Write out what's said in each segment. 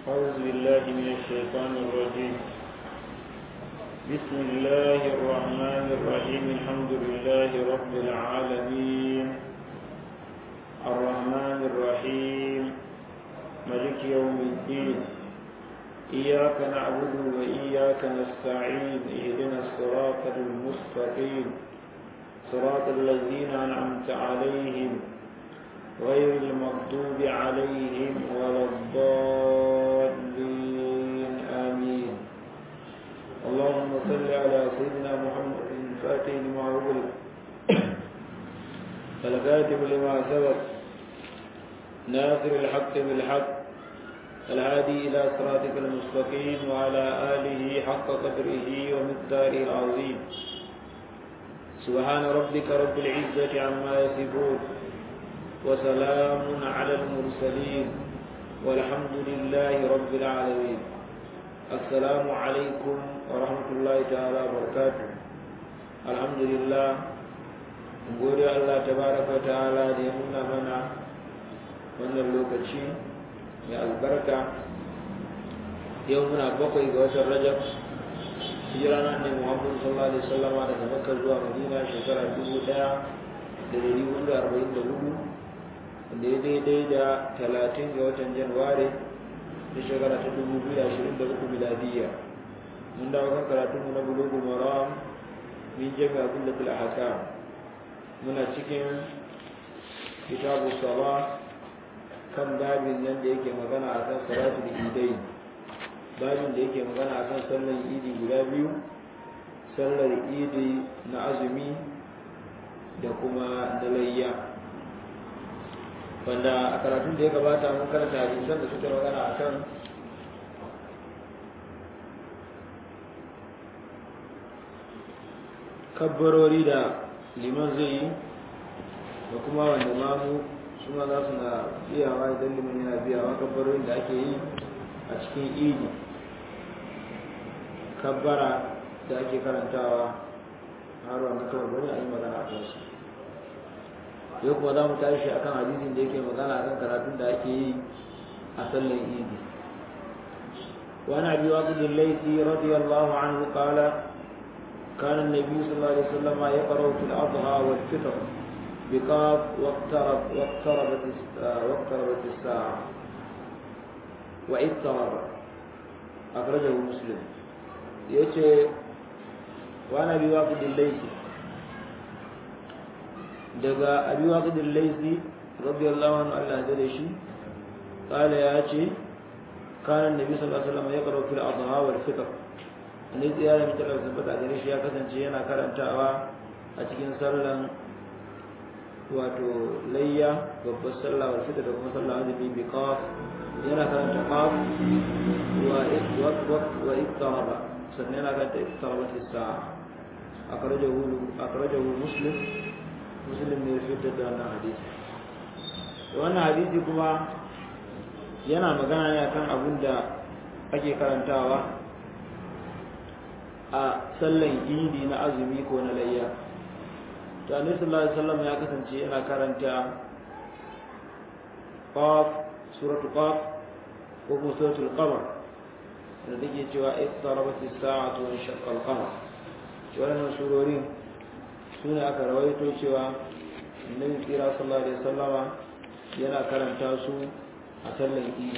أعوذ بالله من الشيطان الرجيم بسم الله الرحمن الرحيم الحمد لله رب العالمين الرحمن الرحيم ملك يوم الدين إياك نعبد وإياك نستعين اهدنا الصراط المستقيم صراط الذين أنعمت عليهم غير المغضوب عليهم ولا الضالين آمين اللهم صل على سيدنا محمد الفاتح لما أغلق الكاتب لما سبق ناصر الحق بالحق الهادي إلى صراطك المستقيم وعلى آله حق قدره ومقداره العظيم سبحان ربك رب العزة عما يصفون وسلام على المرسلين والحمد لله رب العالمين السلام عليكم ورحمة الله تعالى وبركاته الحمد لله gode Allah tabaraka ta'ala da ya nuna mana wannan lokaci mai albarka yau muna bakwai ga watan rajab hijira na ne muhammadu sallallahu alaihi wasallama daga makka zuwa madina shekara dubu daya da dari hudu da arba'in da hudu wanda ya daidai da talatin ga watan januwari da shekara ta dubu biyu da ashirin da uku miladiyya mun dawo kan karatunmu na bulugul maram min jami'a kullatul ahkam muna cikin kitabu sala kan babin nan da yake magana akan salatul idai babin da yake magana akan sallar idi guda biyu sallar idi na azumi da kuma na layya wanda a karatun da ya gabata mun karanta hadisan da suka magana akan kabbarori da liman zai yi da kuma wanda mamu suna za su na biyawa idan liman yana biyawa kabbarorin da ake yi a cikin idi kabbara da ake karantawa har wanda kawai bari a yi magana a kansu yau kuma za mu tashi a kan hadisin da yake magana a kan karatun da ake yi a sallan idi وعن ابي واقد الليثي رضي الله عنه قال كان النبي صلى الله عليه وسلم يقرأ في الأضحى والفطر بقاف واقترب واقتربت واقتربت الساعة واضطرب أخرجه مسلم يأتي وأنا أبي واقد الليثي دقا أبي واقد الليثي رضي الله عنه الله جل قال يأتي كان النبي صلى الله عليه وسلم يقرأ في الأضحى والفطر ne tsiyara mai talar tabbata gare shi ya kasance yana karantawa a cikin sallan wato layya babbar sallah wa fita da kuma sallah azumi bi qaf yana karanta qaf wa wa ittaraba sannan yana karanta ittarabat as-sa'a akhrajahu akhrajahu muslim muslim ne fitar da wannan hadisi wannan hadisi kuma yana magana ne akan abin da ake karantawa a sallan idi na azumi ko na layya to annabi sallallahu alaihi wasallam ya kasance yana karanta qaf suratul qaf ko kuma suratul qamar da take cewa iqtarabat as-sa'atu wa shaqqa al-qamar wannan surorin sune aka rawaito cewa annabi kira sallallahu alaihi wasallama yana karanta su a sallan idi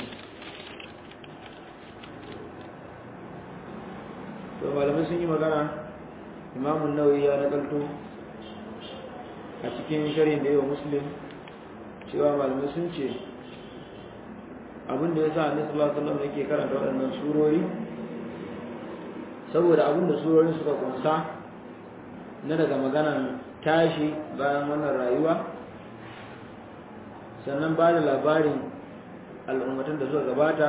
to malamai sun yi magana imamun nawawi ya nakalto a cikin sharhin da yawa muslim cewa malamai sun ce abinda ya sa annabi sallallahu alaihi wasallam yake karanta waɗannan surori saboda abinda surorin suka kunsa na daga maganan tashi bayan wannan rayuwa sannan ba da labarin al'ummatan da suka gabata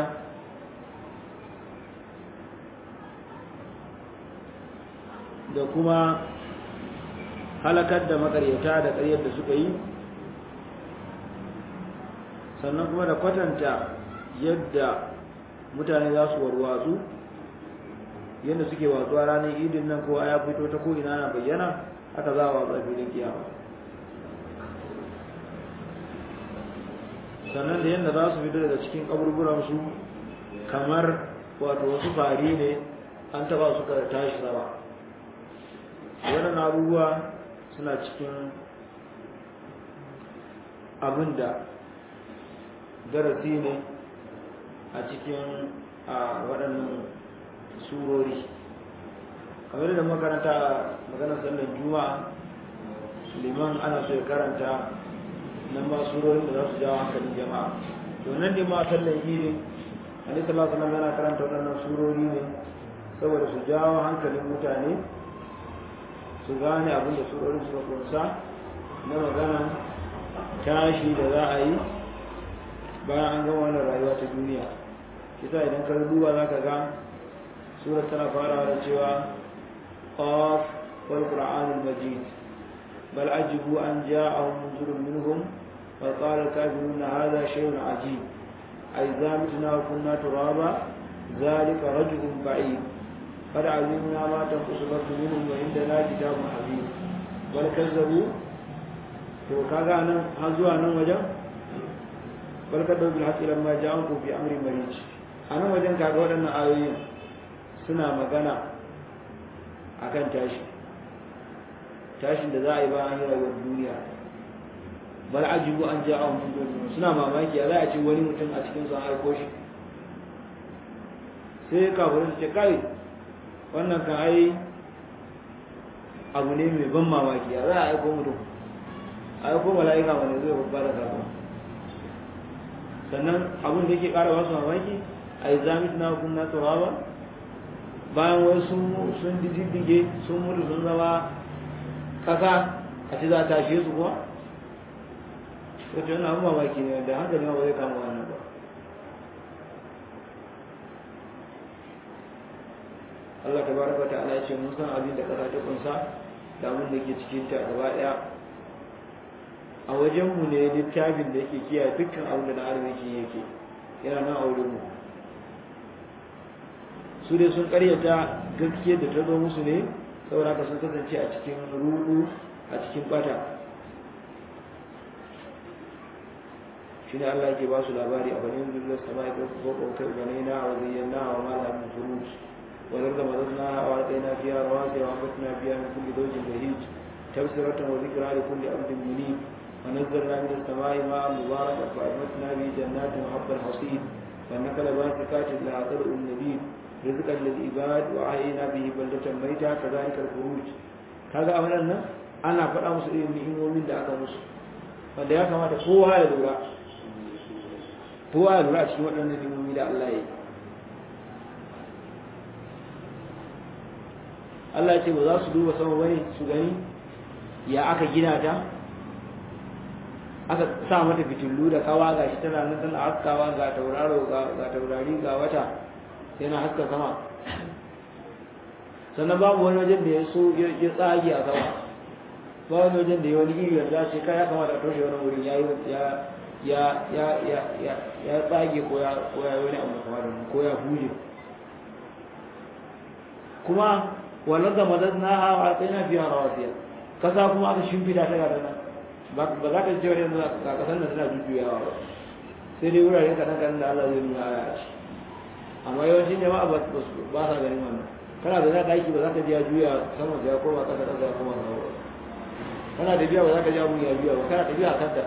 da kuma halakar da makaryata da ƙaryar da suka yi sannan kuma da kwatanta yadda mutane za su warwatsu yadda suke watsuwa ranar idin nan kowa ya fito ta ko'ina na bayyana haka za a watsa filin kiyama sannan da yadda za su fito daga cikin kaburburansu kamar wato wasu fari ne an taba suka tashi sama waɗannan abubuwa suna cikin abin da darasi ne a cikin waɗannan surori kamar da makaranta maganar sallar juma'a liman ana so ya karanta nan ma surorin da za su jawo hankalin jama'a to nan ne ma sallar idi ali sallallahu alaihi yana karanta waɗannan surori ne saboda su jawo hankalin mutane su gane abin da surorin suka kunsa na magana tashi da za a yi bayan an gama wannan rayuwa ta duniya kisa idan ka duba za ka ga surar tana farawa da cewa qaf wal qur'anul majid bal ajibu an ja'ahum munzirun minhum wa qala kafirun hadha shay'un ajib ay zamitna wa kunna turaba zalika rajulun ba'id قد علمنا ما تنقص الأرض منهم وعندنا كتاب حبيب بل كذبوا to kaga nan har zuwa nan wajen barkar da bil haqqi lamma ja'akum fi amri marij anan wajen kaga waɗannan ayoyin suna magana akan tashi tashin da za a yi ba an yi rayuwar duniya bal ajibu an ja'ahum mundirun suna mamaki za a ce wani mutum a cikin sun aiko shi sai kafirin su ce kai wannan kan ai abu ne mai ban mamaki za a aiko mutum ai ko mala'ika wanda zai babba da sako sannan abin da yake ƙara wasu mamaki a yi zamit na kunna turaba bayan wai sun sun diddige sun mutu sun zama kasa a ci za ta tashe su kuwa wato yana abin mamaki ne da hankali ma ba zai kama wannan ba Allah ta baraka ta ala ce mun san abin da kasa ta kunsa da abin da ke cikin ta gaba daya a wajenmu ne littafin da yake kiyaye dukkan abin da na arziki yake yana nan a wurinmu su dai sun karyata gaskiyar da ta zo musu ne saboda haka sun kasance a cikin rudu a cikin bata shi ne Allah yake ba su labari a banin zuriyar sama ya ɗauka ko ƙautar ganai na a wajen na wa mala min furuj wadar da mazazna a warƙai fiya rawa sai wa ambatna fiya min kulli dojin da hij tafsiratan wa zikra li kulli abdin munib ونزلنا من السماء ماء مباركا فأنبتنا به جنات وحب الحصيد والنخل باسقات لها طلع النبيذ رزقا للعباد وأحيينا به بلدة ميتا كذلك الخروج kaga a wannan nan ana faɗa musu irin ni'imomin da aka musu wanda ya kamata kowa ya lura kowa ya lura a cikin waɗannan ni'imomi da Allah ya yi Allah ya ce ba za su duba sama bane su gani ya aka gina ta aka sa mata fitilu da kawa ga shi tana nan tana haskawa ga tauraro ga taurari ga wata yana haska sama sannan babu wani wajen da ya so ya tsage a sama ba wani wajen da ya wani iri yanzu ce kai ya kamata a toshe wani wurin ya ya ya ya ya ya ya tsage ko ya ko ya wani abu kamar da ko ya huje kuma wallan da madadna ha wa tsayna fiha rawasiya kasa kuma aka shimfida ta ga nan ba za ka ce wani yanzu a kasan da suna jujjuyawa ba sai dai wurare kaɗan kaɗan da Allah zai nuna aya a ci amma yawancin jama'a ba sa ganin wannan kana da za ɗaki ba za ka ji ya juya sama ya koma ƙasa ƙasa ya koma sama ba kana tafiya ba za ka ji abun ya juya ba kana tafiya a kanta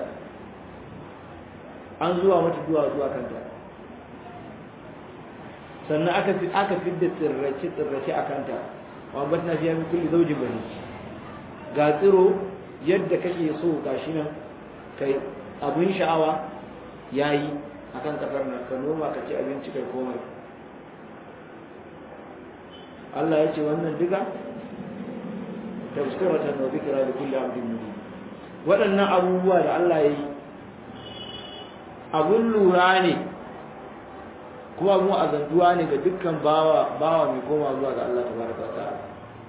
an zuwa mata zuwa zuwa kanta sannan aka fi aka fidda tsirrace tsirrace a kanta wa batna fiya min kulli zawjin bani ga tsiro yadda kake so gashi nan kai abin sha'awa yayi akan kasar nan ka noma ka ci abinci kai komai Allah ya ce wannan duka tafsiratan wa dhikra li kulli abdin munib waɗannan abubuwa da Allah ya yi abun lura ne kuma mu azantuwa ne ga dukkan bawa bawa mai koma zuwa ga Allah tabaraka wa ta'ala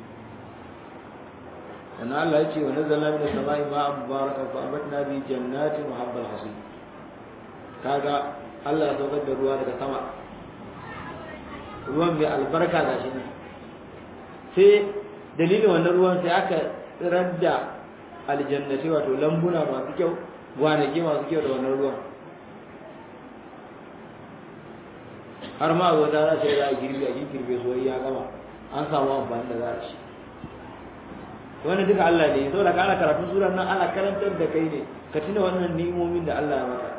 sannan Allah ya ce wa nazzalna min as-sama'i ma'an mubarakan fa amatna bi jannatin wa habbal hasid kaga Allah ya saukar da ruwa daga sama ruwan mai albarka gashi ne sai dalilin wannan ruwan sai aka tsirar da aljannati wato lambuna masu kyau gwanaki masu kyau da wannan ruwan har ma wata za sai za a girbe a girbe so ya gama an samu amfani da za a ci wannan duka Allah ne saboda ka ana karatun surar nan ana karantar da kai ne ka tuna wannan ni'imomin da Allah ya maka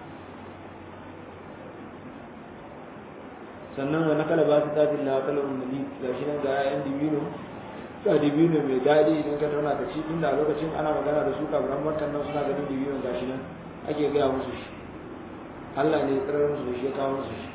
sannan wani kala ba su tafi na kala ummuli ga shi nan ga yan dibino ga dibino mai daɗi idan ka tauna ka ci tunda a lokacin ana magana da su kafiran makkan nan suna ganin dibino ga shi nan ake gaya musu shi Allah ne ya tsirar musu da shi ya kawo musu shi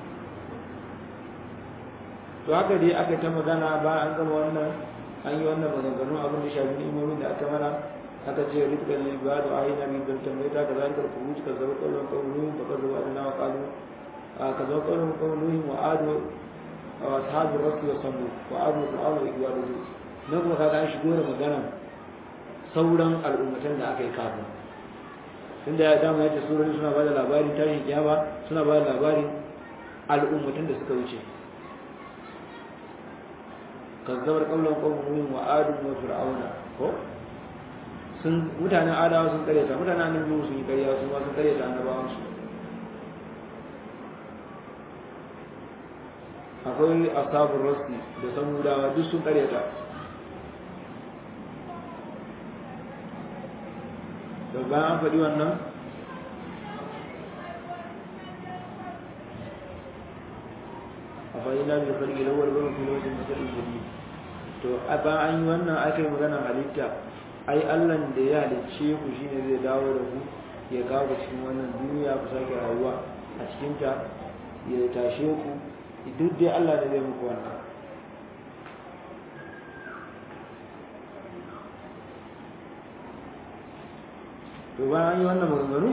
to haka dai aka ta magana ba an gama wannan an yi wannan maganganu abin da shafi ni'imomin da aka mana aka ce rizqan lil ibad wa ayna min dal tambayta ka zalika al-khuruj ka zaba qawlan qawluhum fa qad wa'adna wa qalu ka zaba qawlan qawluhum wa adu wa ashabu rasul wa samu wa adu qawlu igwadu na kuma kaga an shigo da magana sauran al'ummatan da aka yi kafin tunda ya dama yace surori suna ba da labarin tashin kiyama suna ba da labarin al'ummatan da suka wuce kazzabar kaulan qawmin wa adu wa fir'auna ko sun mutanen adawa sun karyata mutanen annabi sun yi karya su ma sun karyata annabawan su akwai ashabul rasti da samudawa duk sun karyata da bayan an faɗi wannan a fa'ina bil khalqi lawal wa fi lawal masal jadid to a ba an yi wannan aka yi magana halitta ai Allah da ya halicce ku shine zai dawo da ku ya kawo ku cikin wannan duniya ku sake rayuwa a cikin ta ya tashe ku duk dai Allah ne zai muku wannan to bayan an yi wannan maganganu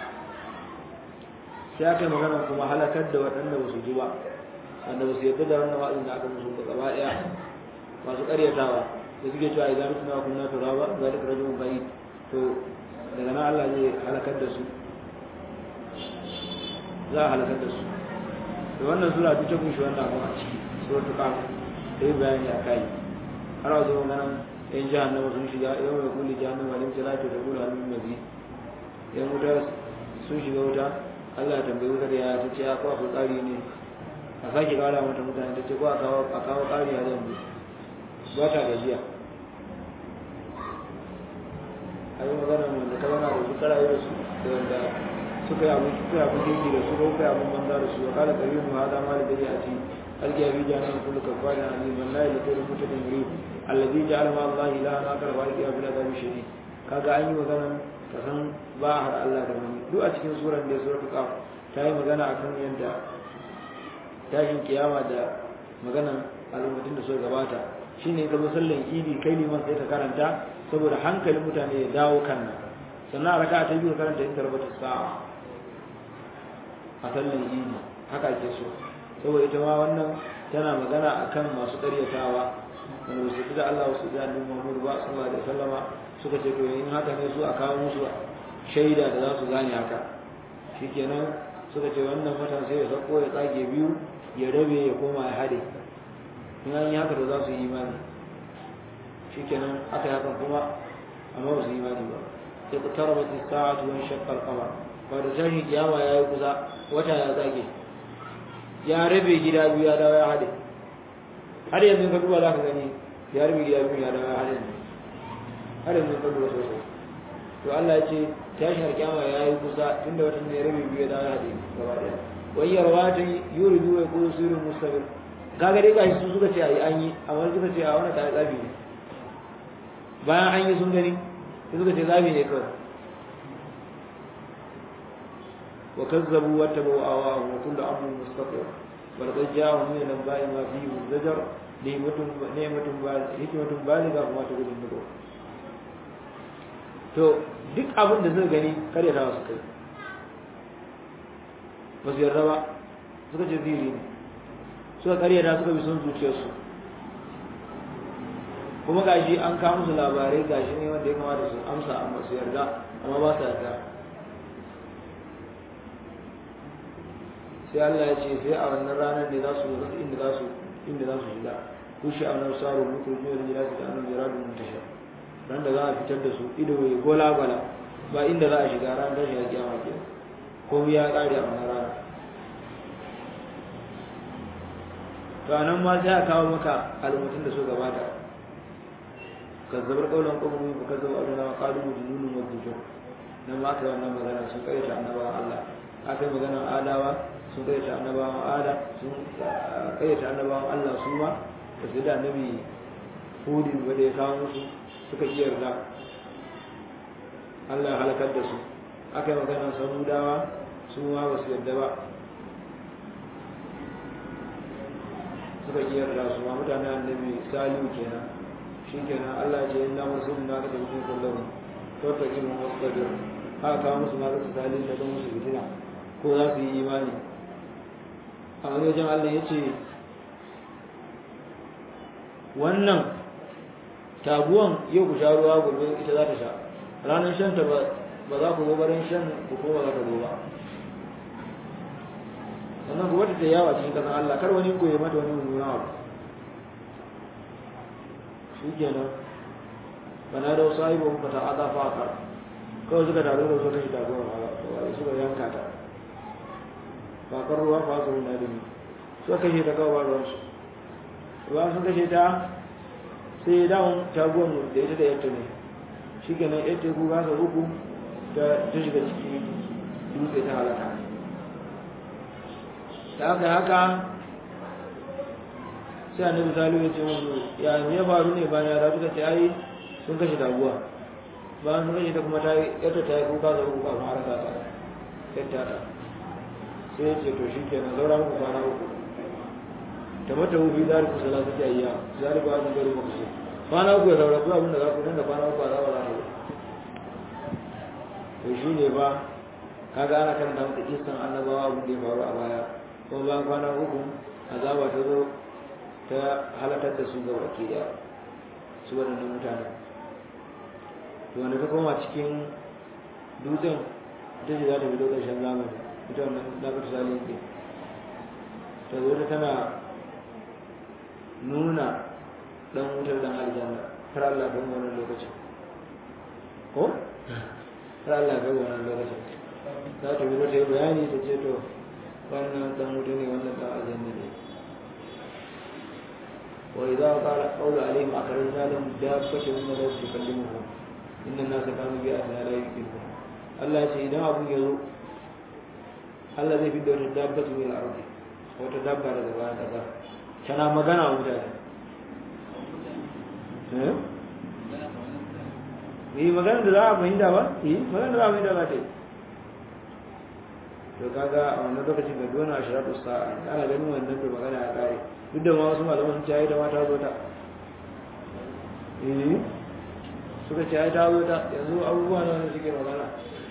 sai aka yi magana kuma halakar da waɗanda ba su ji ba wanda ba su yarda da wannan wa'azin da aka musu ba gaba ɗaya masu ƙaryatawa da suke cewa idan suna kunna turaba zalika rajulun ba'id to daga nan Allah zai halakar da su za a halakar da su da wannan sura ta kunshi wannan abu a ciki suratul kaf sai bayani a kai har a zo magana yan jahannama sun shiga yau mai kulli jahannama lim salatu da kula min mazi yan wuta sun shiga wuta Allah ya tambayi wutar ya ta ce ko akwai tsari ne a sake kara mata mutane ta ce ko a kawo a kawo ƙari a yanzu ba ta gajiya a yi magana wanda ta wana da su karaye da su da wanda suka yi abin suka yi abin kirki da su ko suka yi abin banza da su wa kala kariyu mu hada ma da gari a ci alkiya bi jahannam kullu kafarin alim wallahi la kullu mutadin murid alladhi ja'ala ma Allah ilahan akar wa alkiya bil adabi shadid kaga an yi magana ka san ba har Allah da wani duk a cikin suran da suratul qaf ta yi magana akan yadda tashin kiyama da maganan al'ummatin da suka gabata shine ka zo sallan idi kai liman sai ka karanta saboda hankalin mutane ya dawo kan nan sannan a raka ta biyu karanta in tarbata sa'a a sallan idi haka ake so saboda ita ma wannan tana magana akan masu ƙaryatawa wanda wasu da Allah wasu da annabi Muhammad ba sallallahu alaihi wasallama suka ce to in haka ne su a kawo musu shaida da za su gane haka shikenan suka ce wannan fatan sai ya sako ya tsage biyu ya rabe ya koma ya hade in an yi haka da za su yi imani shikenan aka yi hakan kuma amma ba su yi imani ba sai ku tara ba sa'atu wani shakkar kama ba da tashin kiyama ya yi kusa wata ya tsage ya rabe gida biyu ya dawo ya hade har yanzu ka duba za ka gani ya rabe gida biyu ya dawo ya hade har yanzu ka duba sosai to Allah ya ce tashin kiyama ya yi kusa tunda watan ne ya rabe biyu ya dawo ya hade gaba daya wayar wata yuridu wa yaqulu sirrun mustabir kaga dai gashi su suka ce ayi an yi amma suka ce a wannan kai tsafi ne bayan an yi sun gani sai suka ce zafi ne kawai wa kazzabu wa tabu awa wa kullu amrin mustaqim wa laqad ja'ahum min al-anba'i ma fihi zajar ni'matun ni'matun baligha hikmatun baligha kuma ta gudun nugo to duk abin da suka gani kare ta su kai ba su yarda ba suka ce ziri ne suka karyata suka bi son zuciyarsu kuma gashi an kawo musu labarai gashi ne wanda ya kamata su amsa amma su yarda amma ba su yarda sai Allah ya ce sai a wannan ranar ne za su zo inda za su inda za su shiga kushi a nan saro muku ne da jira su da annabi jiradun mutasha ran da za a fitar da su ido ya gola gola ba inda za a shiga ran da shi ya kiyama ke komai ya kare a wannan rana to anan ma sai a kawo maka al'ummatin da su gabata kazzabar kaulan qawmi fa kazzabu aduna wa qalu mujnunun wa dujur nan ma aka wannan magana sun kai ta annabawan Allah aka yi magana adawa sun kai ta annabawan ada sun kai ta annabawan Allah su ma da su da annabi hudin wanda ya kawo musu suka iya yarda Allah ya halakar da su aka yi magana samudawa su ma ba su yarda ba suka iya yarda su ma mutane annabi salihu kenan shi kenan Allah ce inna musulun na da mutum kullum to ta kimin wasbajir haka kawo musu ma su salihu da don musu fitina ko za su yi imani a wani wajen Allah ya ce wannan taguwan yau ku sha ruwa gobe ita za ta sha ranar shan ta ba za ku gobarin shan ku ko ba za ta ba sannan ku wata ta yawa cikin kasan Allah kar wani koyi mata wani mummuna abu shi kenan bana da wasu ayyukan ku ta aza fakar kawai suka taru da suka shi taguwan a suka yanka ta fakar ruwa fa su na dumi suka kashe ta kawai ba ruwansu ruwa sun kashe ta sai dawon taguwan da ita da yadda ne shi kenan yadda ku gasa uku ta shiga ciki dutse ta halaka da aka haka sai annabi salihu ya ce musu ya me ya faru ne bayan yara suka ce ai sun kashe taguwa bayan sun kashe ta kuma ta yadda ta yi kuka da uku kafin har ta yadda ta sai ya ce to shi kenan saura muku kwana uku ta mata wufi za ku sala ta ayya za ku ba ni gari muku sai kwana uku ya saura ku abin da za ku nan da kwana uku a zaba za ta to shi ne ba kaga ana karanta maka kisan annabawa abin da ya faru a baya kuma bayan kwana uku azaba ta zo ta halakar da su ga baki daya su waɗannan mutane to wanda ta koma cikin dutsen ita ce za ta fito ƙarshen zamani ita wannan labar sali ke ta zo ta tana nuna ɗan wutar dan aljanna har Allah don wannan lokacin ko har Allah ga wannan lokacin za ta fito ta yi bayani ta ce to wannan dan wuta ne wannan dan aljanna ne wa idza qala qawlu alaihim akhrajna lahum dabbatan min al-ardh tukallimuhum inna an-nasa kanu bi ayatina la yuqinun Allah ce idan abun ya zo Allah zai fidda wata dabbatu min al-ardh wata dabba daga bayan kasa tana magana wa mutane eh yi magana da za a fahimta ba yi magana da za a fahimta za ta yi to kaga a wannan lokacin da dona ashiratu sa'a ana ganin wannan da magana ya kare duk da ma wasu malaman sun ce ai da mata zo ta eh suka ce ai ta zo ta yanzu abubuwa na wanda suke magana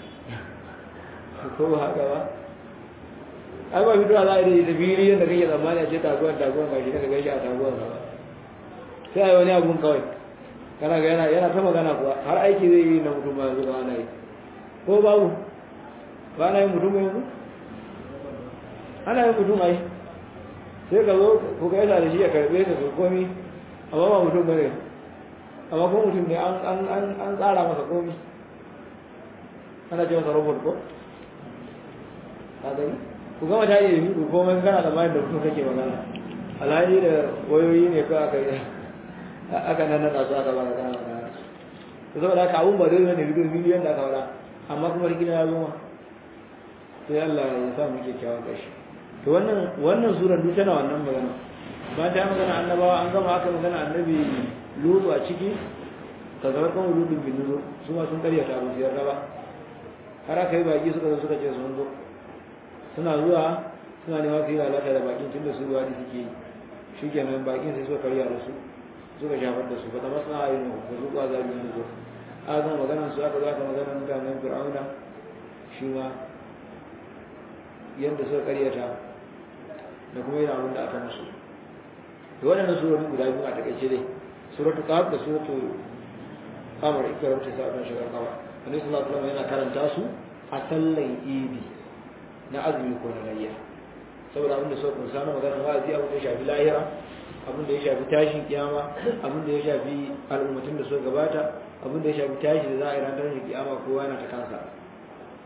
ko haka ba ai ba fitowa za a yi da fili yadda kake tsammani a ce taguwan taguwan gashi daga gashi a taguwan ba sai ai wani abun kawai kana ga yana yana ta magana kuwa har aiki zai yi na mutum ba yanzu ba ana yi ko babu ba na yin mutum yanzu ana yin mutum ai sai ka zo ku ga yasa da shi ya karbe ka su komi amma ba mutum bane amma ko mutum ne an an an an tsara masa komi ana ce masa robot ko ka gani ku gama ta yi ku komai kana da bayan da mutum kake magana alhali da wayoyi ne ko aka yi aka nan nan su aka baka kana magana to saboda haka abun ba zai zo ne bidiyo miliyan da aka faɗa amma kuma rikina ya zo ma sai Allah ya sa mu kyakkyawan ƙarshe to wannan wannan surar duk tana wannan magana ba ta magana annabawa an gama aka magana annabi lutu a ciki ka zama kan lutu bin lutu su ma sun karyata abu su yarda ba har aka yi baki suka zo suka ce sun zo suna zuwa suna nema su yi lalata da bakin tun da su ruwa da suke yi shi kenan bakin sai suka karya da su suka shafar da su ba ta masu na ayyuna ba su kwa zabi da zo aka gama maganar su aka zo aka maganar mutanen fir'auna shi ma yadda suka karyata da kuma yana abin da aka musu da waɗannan surorin guda biyu a takaice dai suratul qaf da suratul qamar ikrar ta sa ɗan shigar kawa annabi sallallahu alaihi wasallam yana karanta su a sallan idi na azumi ko na layya saboda abin da suka kunsa na magana wa'azi abin da ya shafi lahira abin da ya shafi tashin kiyama abin da ya shafi al'ummatin da suka gabata abin da ya shafi tashi da za a yi ranar tashin kiyama kowa yana ta kansa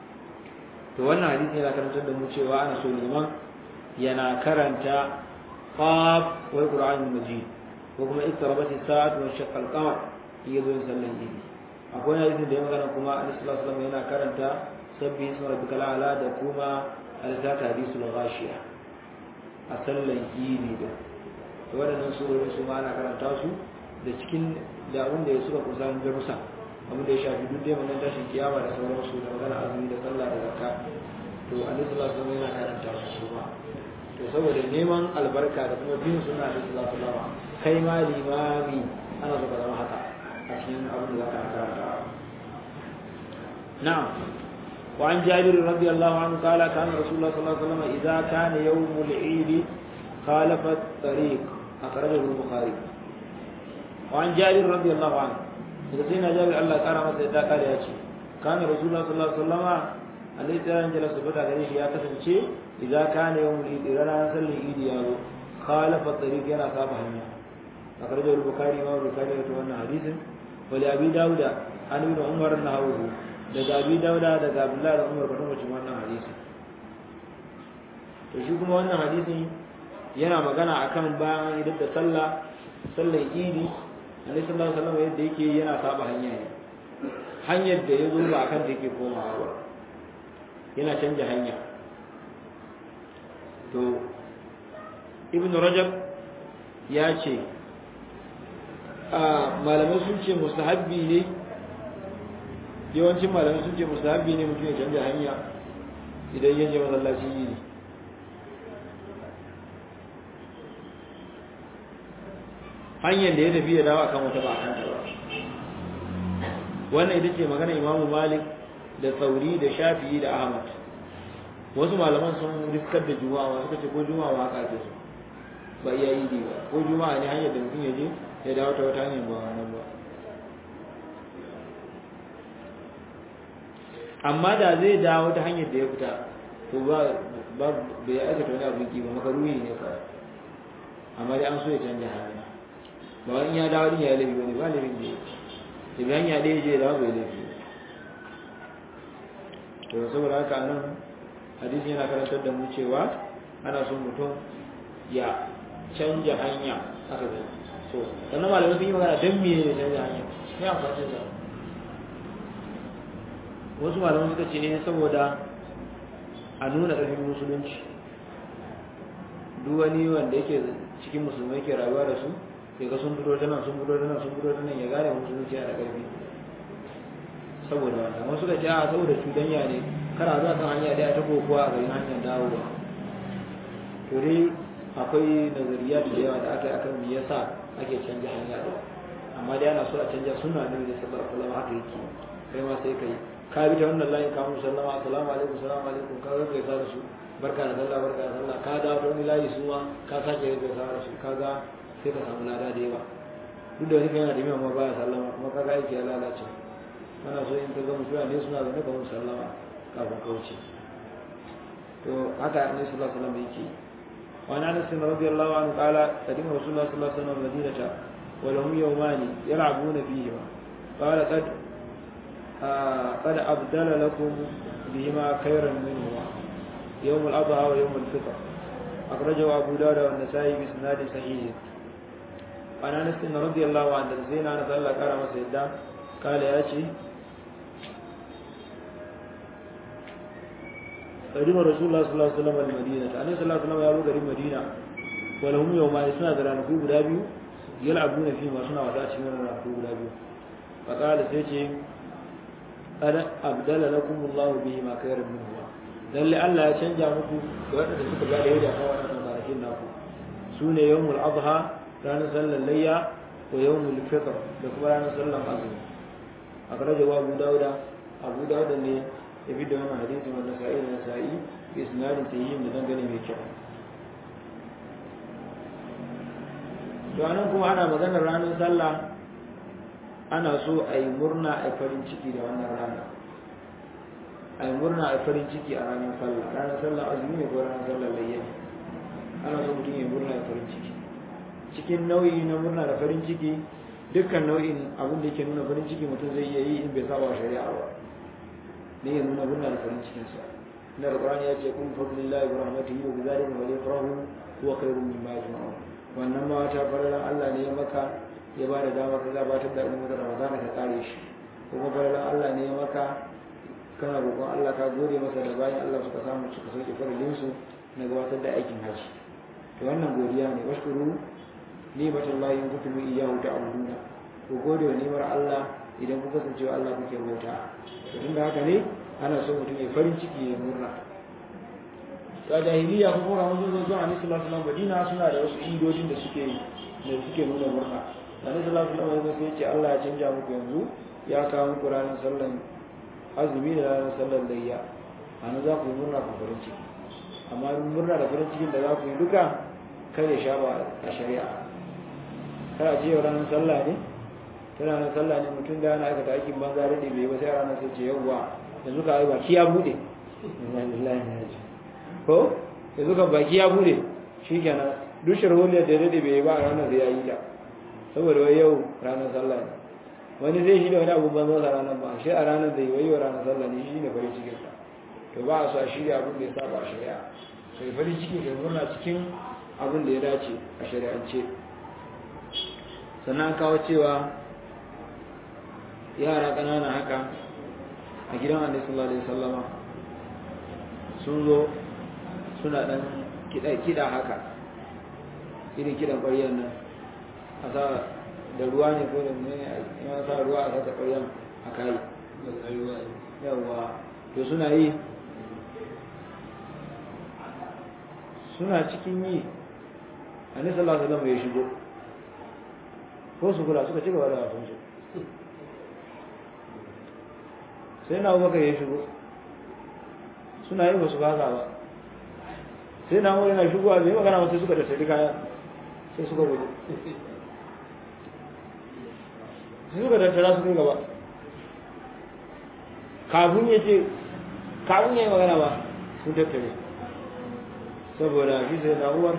to wannan hadisi yana karantar da mu cewa ana so liman yana karanta qaf wa qur'anul majid ko kuma iktarabat as-sa'atu wa shaqqa al-qamar yazo yin sallan idi akwai hadisin da ya magana kuma annabi sallallahu alaihi wasallam yana karanta sabbi isma rabbikal a'la da kuma al-zaka hadisul ghashiya a sallan idi da waɗannan surori su ma ana karanta su da cikin da abin da ya suka kusa darussa abin da ya shafi duk dai wannan tashin kiyama da sauransu da magana azumi da sallah da zakka to annabi sallallahu alaihi wasallam yana karanta su su ma to saboda neman albarka da kuma bin sunna da sallallahu alaihi wasallam kai ma limami ana so ka zama haka a cikin abin da zaka karanta na'am وعن جابر رضي الله عنه قال كان رسول الله صلى الله عليه وسلم إذا كان يوم العيد خالف الطريق أخرجه البخاري وعن جابر رضي الله عنه daga sai na jabir Allah kara masa yadda kare ya ce kana rasulullah sallallahu alaihi wasallama alaihi sallam jalla subhanahu gare shi ya kasance idza kana yawmul idi ranar sallin idi ya zo khalafa tariq yana saba hanya akhraja al-bukhari ma bukhari da wannan hadisin wa li abi dauda an ibn umar nahawu daga abi dauda daga abdullahi da umar kwatan wacin wannan hadisi to shi kuma wannan hadisin yana magana akan bayan idan da sallah sallan idi Annabi sallallahu alaihi wasallam yadda yake yana saba hanya ne hanyar da ya zo ba akan da yake komawa ba yana canja hanya to Ibn Rajab ya ce a malamai sun ce mustahabbi ne yawancin malamai sun ce mustahabbi ne mutum ya canja hanya idan ya je masallaci ne hanyar da ya tafi ya dawo akan wata ba a kanta ba wannan ita ce magana imamu malik da sauri da shafi'i da ahmad wasu malaman sun riskar da juma'a suka ce ko juma'a ba haka ake so ba iya yi ba ko juma'a ne hanyar da mutum ya je ya dawo ta wata hanyar ba wannan ba amma da zai dawo ta hanyar da ya fita to ba ba bai aikata wani abin ki ba makaruhi ne kawai amma dai an so ya canja hanya ba wani ya dawo din ya laifi bane ba laifin da ya daga hanya ɗaya je dawo bai laifi to saboda haka nan hadisi yana karantar da mu cewa ana son mutum ya canja hanya aka zai so sannan malamai sun yi magana don me ne canja hanya ne amfani da wasu malamai suka ce ne saboda a nuna ƙarfin musulunci duk wani wanda yake cikin musulmai ke rayuwa da su sai ga sun fito ta nan sun fito ta nan sun fito ta nan ya gane musulunci yana da ƙarfi saboda wannan wasu da ce a saboda cudanya ne kana zuwa kan hanya daya ta kokowa a garin hanyar dawowa to dai akwai nazariya da yawa da aka yi akan me yasa ake canja hanya da amma dai ana so a canja suna ne da sallallahu alaihi wasallam haka yake kai ma sai kai ka bi ta wannan layin kamun sallama assalamu alaikum assalamu alaikum ka ga gaisa da su barka da sallah barka da sallah ka dawo ta wani layi su ma ka sake gaisa da su kaga sai ka samu lada da yawa duk da wani kan yana da yawa ma baya sallama kuma kaga aiki ya lalace ana so in ka ga mutuwa ne suna zaune ka mun sallama kafin ka wuce to haka annabi sallallahu alaihi wasallam yake wa ana anas radiyallahu anhu qala qadima rasulullah sallallahu alaihi wasallam madinata wa lahum yawman yal'abuna fihi qala qad قد أبدل لكم بهما خيرا منهما يوم الأضحى ويوم الفطر أخرجه أبو داود والنسائي بإسناد صحيح عن أنس رضي الله عنه زين أنس الله كرم سيدا قال يا شيخ قدم رسول الله صلى الله عليه وسلم المدينة أنا صلى الله عليه وسلم يابو قريب مدينة ولهم يوم يسنا دران في غدابيو يلعبون فيما سنا وتاتي من في غدابيو فقال سيتي قد أبدل لكم الله به ما خير منه lalle Allah ya canja muku da waɗanda suka ga da yadda kawo wannan kwanakin naku su ne yawmul adha ranar sallar layya wa yawmul fitr da kuma ranar sallar azumi a kare da Abu Dawuda Abu Dawuda ne ya fi da wannan hadisi wanda sa'i da sa'i bi isnadin sayyin da dangane mai kyau to anan kuma ana maganar ranar sallah ana so a yi murna a farin ciki da wannan rana a yi murna a farin ciki a ranar sallah ranar sallah azumi ne ko ranar sallah layya ana so mutum ya murna da farin ciki cikin nau'i na murna da farin ciki dukkan nau'in abin da yake nuna farin ciki mutum zai iya yi in bai saba wa shari'a ba ne ya nuna murna da farin cikinsa na alqur'ani ya ce kun fadlillahi wa rahmatihi wa bidhalika falyafrahu huwa khairun mimma yajma'un wannan ma ta fararan Allah ne ya maka ya ba da dama ka gabatar da ilimin Ramadan ka kare shi kuma fararan Allah ne ya maka kana roƙon Allah ka gode masa da bayan Allah suka samu suka sauke farillin su na gabatar da aikin haji to wannan godiya ne washkuru ni'matullahi in kuntum iyyahu ta'buduna ku gode wa ni'mar Allah idan ku kasance Allah kuke bauta to tunda haka ne ana so mutum ya farin ciki ya murna ta jahiliya ko kuma mun zo zuwa Annabi sallallahu alaihi Madina suna da wasu idodin da suke da suke nuna murna Annabi sallallahu alaihi wasallam sai ce Allah ya canja muku yanzu ya kawo muku ranar sallan azumi da ranar sallan layya ana za ku yi murna ku farin ciki amma murna da farin cikin da za ku yi duka kar ya sha ba a shari'a kar a ce ranar sallah ne ta ranar sallah ne mutum da yana aikata aikin banza da bai ba sai ranar sai ce yawwa yanzu ka yi baki ya bude ko yanzu ka baki ya bude shi kenan duk sharholiyar da daɗe bai ba a ranar sai ya yi ta saboda wai yau ranar sallah ne wani zai shi da wani abu banza sa ranar ba shi a ranar da yi wai yau ranar sallah ne shi ne farin cikin sa to ba a so a shirya abin da ya saba a shari'a sai farin ciki kai murna cikin abin da ya dace a shari'ance sannan kawo cewa yara ƙanana haka a gidan annabi sallallahu alaihi wasallama sun zo suna dan kida kida haka irin kidan ƙwaryar nan a sa da ruwa ne ko da ne ya sa ruwa a sata ƙwaryar a kai yawa to suna yi suna cikin yi annabi sallallahu alaihi wasallama ya shigo ko su kula suka ci gaba da wasan su sai na abubakar ya shigo suna yi wasu gaza ba sai na wani na shigowa bai magana wasu suka da sadi kaya sai suka gudu sai suka tattara su kai gaba kafin ya ce kafin ya yi magana ba sun tattare saboda shi sai na uwar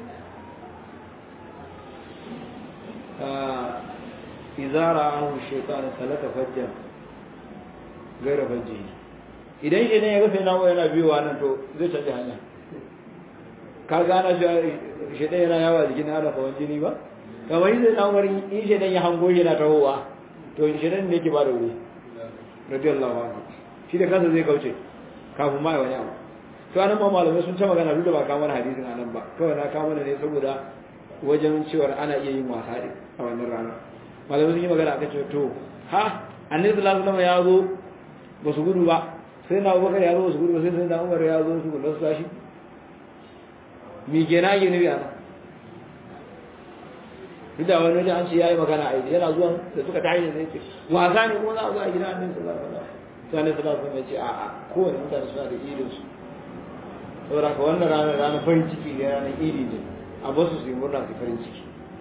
izara ahu shekara talaka fajjan gaira fajji idan shi ne ya ga sai na yana biyowa nan to zai canza hanya ka gana shi ɗaya yana yawa jikin ana kawan jini ba kamar yi sai na umar in shi ya hango shi na tahowa to shi ne ne ke ba da wuri radiyallahu anhu shi da kansa zai kauce kafin ma wani abu to anan ma malamai sun ta magana duk da ba kamar hadisin anan ba kawai na kama ne saboda wajen cewar ana iya yin wasa din a wannan rana malamai sun yi magana aka ce to ha annabi sallallahu alaihi wasallam ya zo ba su gudu ba sai na abubakar ya zo ba su gudu ba sai sai na umar ya zo su gudu su tashi mi kenan yi nabi ana duk da wani wajen an ce ya yi magana a yana zuwan da suka tashi da sai ce wasa ne ko za a zo a gidan annabi sallallahu alaihi wasallam sai annabi sallallahu alaihi wasallam ya ce a'a kowane mutane suna da irin su saboda ka wannan ranar ranar farin ciki ne ranar iri ne a basu su yi murna su farin ciki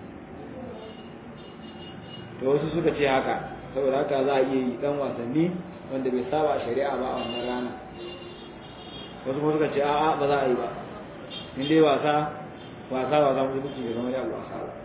to wasu suka ce haka saboda haka za a iya yi dan wasanni wanda bai saba shari'a ba a wannan rana wasu kuma suka ce a'a ba za a yi ba in dai wasa wasa wasa musulunci bai zama yawon wasa ba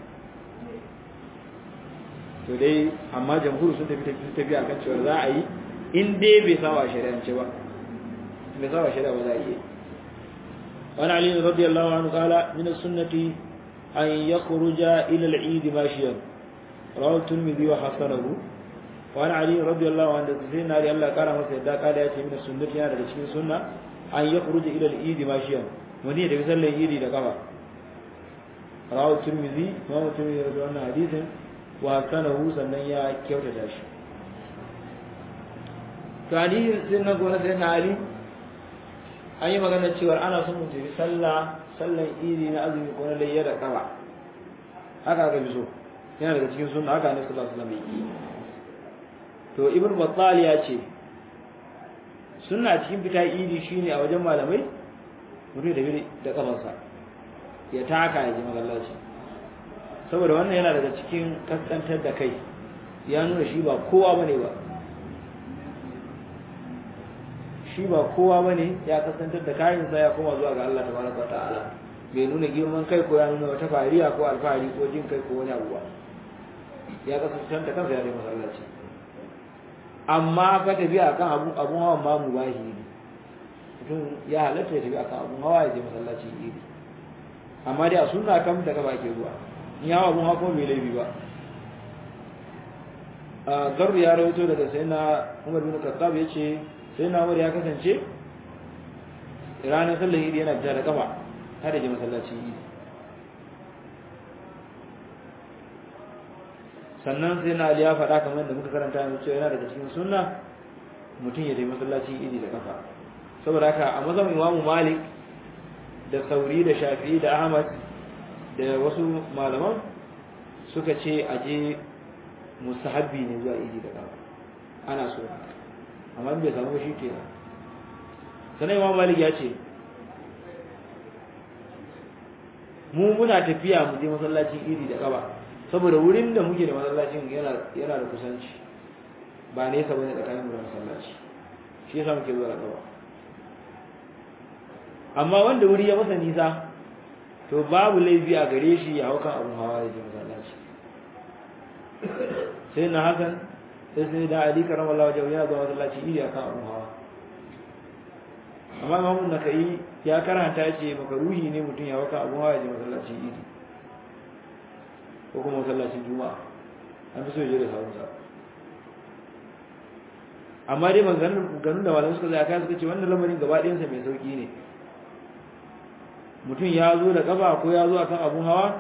to dai amma jamhuri sun tafi sun tafi akan cewa za a yi in dai bai saba shari'ance ba bai saba shari'a ba za a yi وعن علي رضي الله عنه قال من السنة أن يخرج إلى العيد ماشيا رواه الترمذي وحسنه وعن علي رضي الله عنه سيدنا علي الله قال مسيدا قال ياتي من السنة يعني daga cikin sunna an yakhruj ila al-eid mashiyan wani da sallar eid da kafa rawu tirmidhi imam tirmidhi da wannan hadisin wa sanahu sannan ya kyautata shi to ali sun na gona sai na ali an yi magana cewa ana son mutum yi sallah sallan idi na azumi ko na layya da kafa haka aka fi so yana daga cikin sunna haka ne sallallahu alaihi wasallam to ibn battal ya ce sunna cikin fita idi shine a wajen malamai mutum da da kafarsa ya taka ya ji masallaci saboda wannan yana daga cikin kaskantar da kai ya nuna shi ba kowa bane ba shi ba kowa bane ya kasantar da kayansa ya koma zuwa ga Allah tabaraka ta'ala bai nuna girman kai ko ya nuna wata fariya ko alfahari ko jin kai ko wani abu ba ya kasantar da kansa ya dai masallaci amma ka tafiya akan abu abun hawan ma mubahi ne mutum ya halatta ya tafi akan abun hawa ya je masallacin idi amma dai a sunna kam da gaba ke zuwa in yawa abun hawa kuma bai laifi ba a garru ya rawaito daga sai na umar bin khattab ya ce sai na umar ya kasance ranar sallar idi yana fita da kafa har da je masallacin idi sannan sai na ali ya faɗa kamar da muka karanta yanzu cewa yana daga cikin sunna mutum ya je masallacin idi da kafa saboda haka a mazan imamu malik da sauri da shafi da ahmad da wasu malaman suka ce a je mustahabbi ne zuwa idi da kafa ana so amma bai samu shi ke sannan imamu malik ya ce mu muna tafiya mu je masallacin idi da kafa saboda wurin da muke da masallacin yana yana da kusanci ba nesa bane tsakanin mu da masallaci shi yasa muke zuwa da kafa amma wanda wuri ya masa nisa to babu laifi a gare shi ya haukan abun hawa ya je masallaci sai na hakan sai sai da ali karama Allah wajen yana zuwa masallaci iri akan abun hawa amma imamun nakai ya karanta ya ce makaruhi ne mutum ya haukan abun hawa ya je masallaci iri ko kuma masallacin juma'a an fi so ya je da sabon amma dai maganganun da malamai suka zai aka suka ce wannan lamarin gaba ɗayansa mai sauƙi ne mutum ya zo da kafa ko ya zo akan abun hawa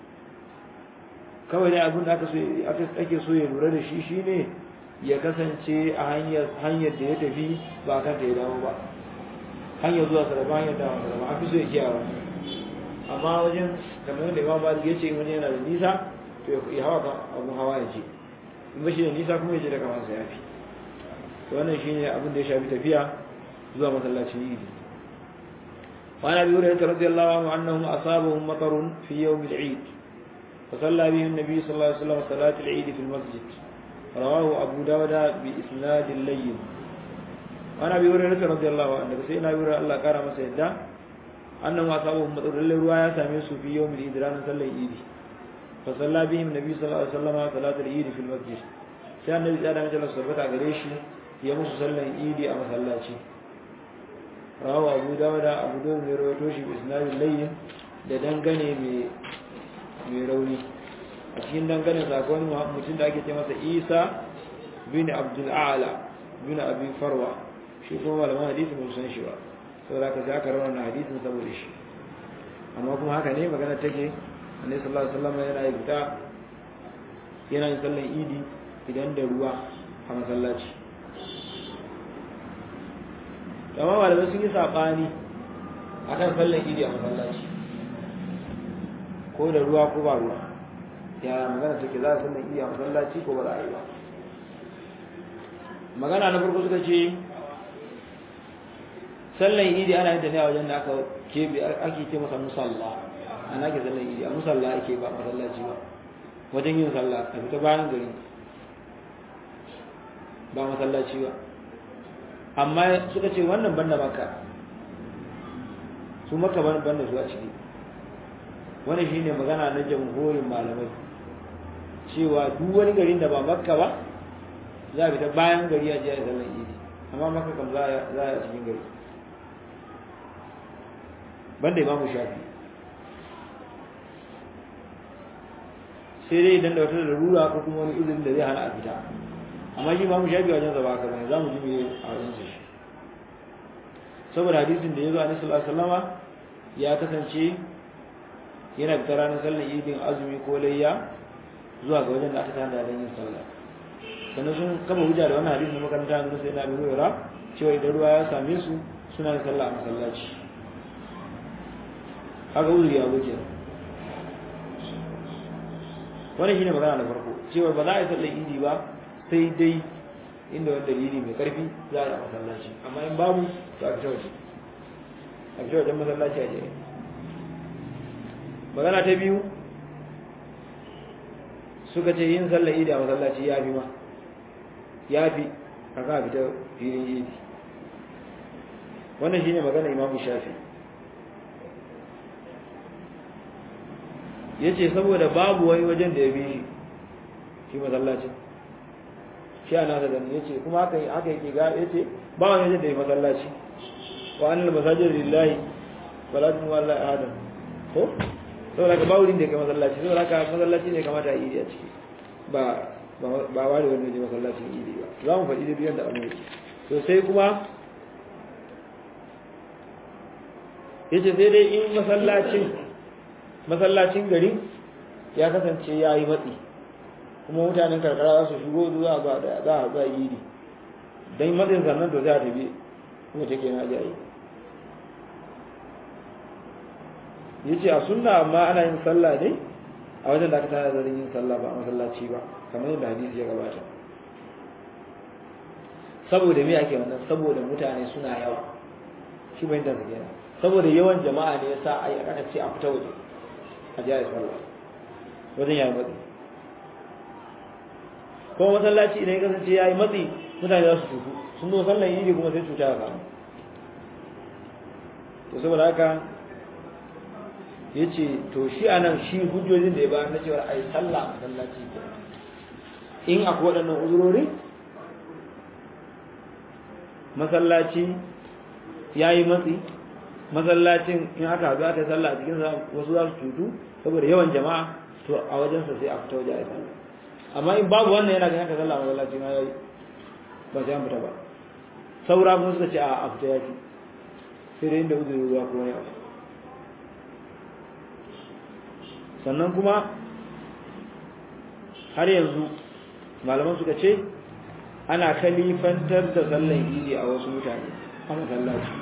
kawai dai abin da aka so ake so ya lura da shi shine ya kasance a hanyar hanyar da ya tafi ba kan ta ya dawo ba hanyar zuwa sarrafa hanyar dawo sarrafa an fi so ya kiyawa amma wajen kamar yadda imam malik ya ce wani yana da nisa to ya hawa kan abun hawa ya ce in ba shi da nisa kuma ya je da kamansa ya fi wannan shine abin da ya shafi tafiya zuwa masallacin idi وعن ابي هريره رضي الله عنه انهم اصابهم مطر في يوم العيد فصلى بهم النبي صلى الله عليه وسلم صلاه العيد في المسجد رواه ابو داود باسناد لين وعن ابي هريره رضي الله عنه سيدنا ابي هريره الله قال masa yadda انهم اصابهم مطر lalle ruwa ya same su fi يوم العيد ranar sallar idi فصلى بهم النبي صلى الله عليه وسلم صلاه العيد في المسجد sai annabi ya da mace sabbata gare shi ya musu sallan idi a masallaci rawa abu dawuda abu dawuda mai rawaito shi bi isnadin layyin da dangane mai rauni a cikin dangane sakon mutum da ake ce masa isa bin abdul a'la bin abi farwa shi kuma malaman hadisi mun san shi ba saboda ka sai aka rawana hadisin saboda shi amma kuma haka ne magana take annabi sallallahu alaihi wasallam yana yi fita yana yin sallan idi idan da ruwa a masallaci amma malamai sun yi saɓani a kan sallan idi a masallaci ko da ruwa ko ba ruwa ya magana take za a sallan idi a masallaci ko ba za a yi ba magana na farko suka ce sallan idi ana yin da ne a wajen da aka kebe ake ce masa musalla ana ke sallan idi a musalla ake ba masallaci ba wajen yin sallah a fita bayan gari ba masallaci ba amma suka ce wannan banda maka su maka banda su a ciki wani shi ne magana na jamhurin malamai cewa duk wani garin da ba makka ba za a fita bayan gari a jiya sallar idi amma makka kam za a cikin gari banda imamu shafi sai dai idan da wata larura ko kuma wani izinin da zai hana a fita amma shi imamu shafi wajen zaba haka bane za mu ji me a wajen shi saboda hadisin da ya zo a nasu sallama ya kasance yana fita ranar sallar idin azumi ko layya zuwa ga wajen da aka tana da yin sallah sannan sun kama hujja da wannan hadisin makaranta na sai na bi hura cewa idan ruwa ya same su suna yin sallah a masallaci haka uzuri ya wuce wannan shine magana na farko cewa ba za a yi sallar idi ba sai dai inda wani dalili mai karfi za a yi a masallaci amma in babu to a fita waje a fita wajen masallaci a jere magana ta biyu suka ce yin sallar idi a masallaci ya fi ma ya fi a kan fita filin idi wannan shine magana imamu shafi ya ce saboda babu wani wajen da ya bi shi masallacin shi a nasa gani ya ce kuma haka yake ga ya ce ba wani wajen da ya masallaci wa annal masajid lillahi wala tumu Allah adam ko saboda ka ba wurin da kai masallaci saboda ka masallaci ne kamata a yi a ciki ba ba ware wani waje masallacin idi ba za mu faɗi da biyan da abin yake to sai kuma yace sai dai in masallacin masallacin gari ya kasance ya yi matsi kuma mutanen karkara za su shigo zuwa ba da za a za idi don matsin sannan to za a tafi kuma take na jayi yace a sunna amma ana yin sallah ne a wajen da aka tana zarin yin sallah ba a masallaci ba kamar yadda hadisi ya gabata saboda me ake wannan saboda mutane suna yawa shi bai da zage saboda yawan jama'a ne yasa ai aka ce a fita waje a jiya sallah wajen yayi matsi ko masallaci idan ya kasance yayi matsi mutane za su tutu sun zo sallan yi kuma sai cuta ya samu to saboda haka ya ce to shi a nan shi hujjojin da ya bayar na cewar a yi sallah masallaci ke in akwai waɗannan uzurori masallaci ya yi matsi masallacin in aka haɗu aka yi sallah a cikin wasu za su cutu saboda yawan jama'a to a wajensa sai a fita waje a yi sallah amma in babu wannan yana ganin ka sallah masallaci ma ya yi ba sai an fita ba saura kuma suka ce a fita ya fi sai dai inda uzuri ruwa ko wani abu sannan kuma har yanzu malaman suka ce ana kalifantar da sallan idi a wasu mutane a masallaci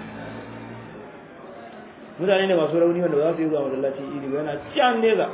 mutane ne masu rauni wanda ba za su yi zuwa masallaci idi ba yana can neza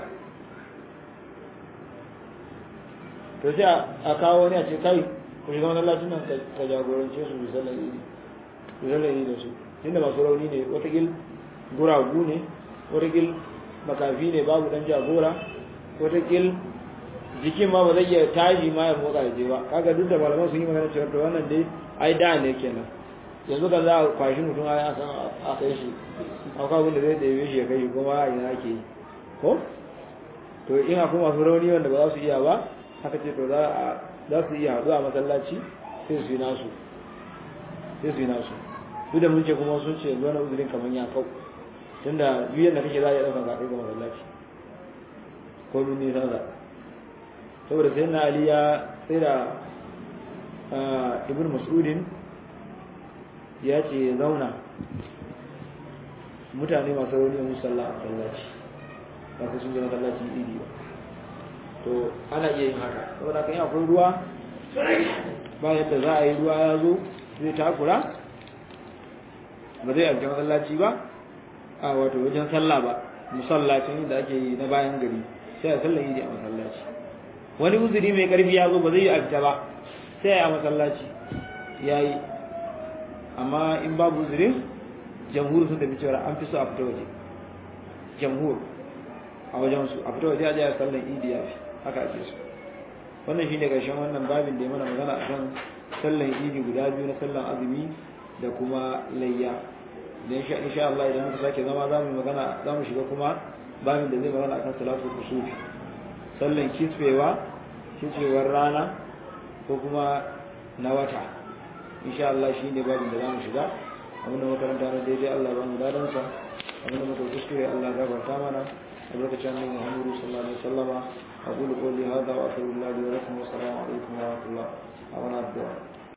to sai a kawo wani a ce kai ku shiga masallacin nan ka jagorance su bi sallan idi bi sallan idi da su tunda masu rauni ne watakil guragu ne watakil makafi ne babu dan jagora watakil jikin ma ba zai iya tashi ma ya motsa je ba kaga duk da malaman sun yi magana cewa to wannan dai ai da ne kenan yanzu kan za a kwashi mutum a san a kai shi akwai abin da zai ɗebe shi ya kai kuma a ina ake yi ko to in akwai masu rauni wanda ba za su iya ba haka ce to za su iya haɗu a masallaci sai su yi nasu sai su yi nasu duk da mun ce kuma sun ce yanzu wani uzurin kamar ya kau tunda biyan da kake za a yi ɗaukar zaɓe ga masallaci ko min nisan sa saboda sai na ali ya sai da ibn mas'udin ya ce ya zauna mutane masu rauni a musalla a masallaci ba su sun je masallacin idi ba to ana iya yin haka saboda kan yi akwai ruwa ba yadda za a yi ruwa ya zo zai takura ba zai alke masallaci ba a wato wajen sallah ba musallacin da ake yi na bayan gari sai a sallan idi a masallaci wani uzuri mai karfi ya zo ba zai yi a fita ba sai a masallaci ya yi amma in babu uzurin jamhur sun tafi cewa an fi so a fita waje jamhur a wajen su a fita waje a jiya sallan idi ya fi haka ake so wannan shine karshen wannan babin da ya mana magana akan sallan idi guda biyu na sallan azumi da kuma layya da insha Allah idan muka sake zama za mu magana za mu shiga kuma babin da zai magana akan salatu kusufi sallan kisfewa kisfewar rana ko kuma na wata insha Allah shine babin da za mu shiga abinda makaranta na daidai Allah ba mu dadan sa abinda muka kuskure Allah ya gafarta mana a lokacin annabi Muhammad sallallahu alaihi wasallama aqulu qawli hadha wa astaghfirullahi wa lakum wa assalamu alaikum wa rahmatullahi wa barakatuh